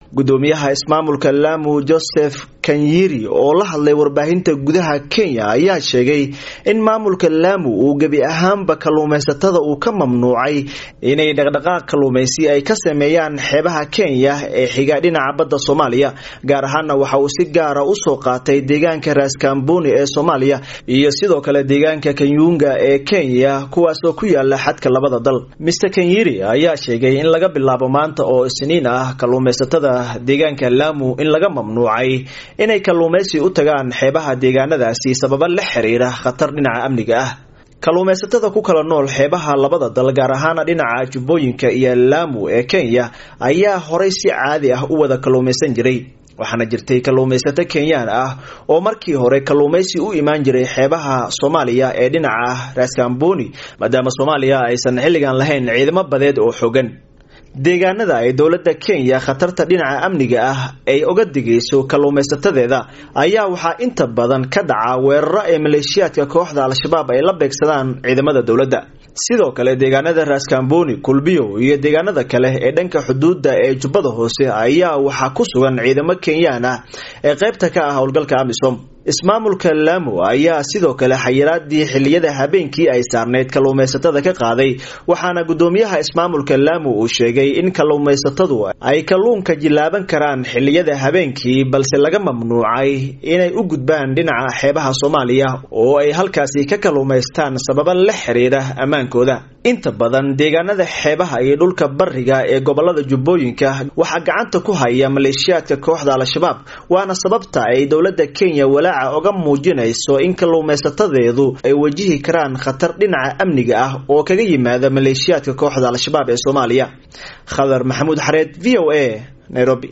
gudoomiyaha ismaamulka laamu joseph kanyiri oo la hadlay warbaahinta gudaha kenya ayaa sheegay in maamulka laamu uu gebi ahaanba kalluumaysatada uu ka mamnuucay inay dhaqdhaqaaq kalluumaysi ay ka sameeyaan xeebaha kenya ee xiga dhinaca badda soomaaliya gaar ahaana waxa uu si gaara usoo qaatay deegaanka raaskamboni ee soomaaliya iyo sidoo kale deegaanka kanyuunga ee kenya kuwaasoo ku yaala xadka labada dal mr kanyiri ayaa sheegay in laga bilaabo maanta oo isniin ah kalluumaysatada deegaanka laamu in laga mamnuucay inay kalluumaysi u tagaan xeebaha deegaanadaasi sababa la xiriira khatar dhinaca amniga ah kalluumaysatada ku kala nool xeebaha labada dal gaar ahaana dhinaca jubbooyinka iyo laamu ee kenya ayaa horay si caadi ah u wada kalluumaysan jiray waxaana jirtay kalluumaysato kenyaan ah oo markii hore kalluumaysi u imaan jiray xeebaha soomaaliya ee dhinaca raaskamboni maadaama soomaaliya aysan xilligan lahayn ciidamo badeed oo xogan deegaanada ay dowladda kenya khatarta dhinaca amniga ah ay oga digayso kalluumaysatadeeda ayaa waxaa inta badan ka dhaca weeraro ee maleeshiyaadka kooxda al-shabaab ay la beegsadaan ciidamada dowladda sidoo kale deegaanada raaskamboni kulbiyo iyo deegaanada kale ee dhanka xuduudda ee jubbada hoose ayaa waxaa ku sugan ciidamo kenyaan ah ee qaybta ka ah howlgalka amisom ismaamulka laamu ayaa sidoo kale xayiraadii xiliyada habeenkii ay saarneyd kalluumaysatada ka qaaday waxaana gudoomiyaha ismaamulka laamu uu sheegay in kalluumaysatadu ay kalluunka jilaaban karaan xiliyada habeenkii balse laga mamnuucay inay u gudbaan dhinaca xeebaha soomaaliya oo ay halkaasi ka kalluumaystaan sababa la xiriira ammaankooda inta badan deegaanada xeebaha iyo dhulka bariga ee gobolada jubbooyinka waxaa gacanta ku haya maleeshiyaadka kooxda al-shabaab waana sababta ay dowladda kenya walaaca oga muujinayso in kalluumaysatadeedu ay wajihi karaan khatar dhinaca amniga ah oo kaga yimaada maleeshiyaadka kooxda al-shabaab ee soomaaliya khadar maxamuud xareed v o a nairobi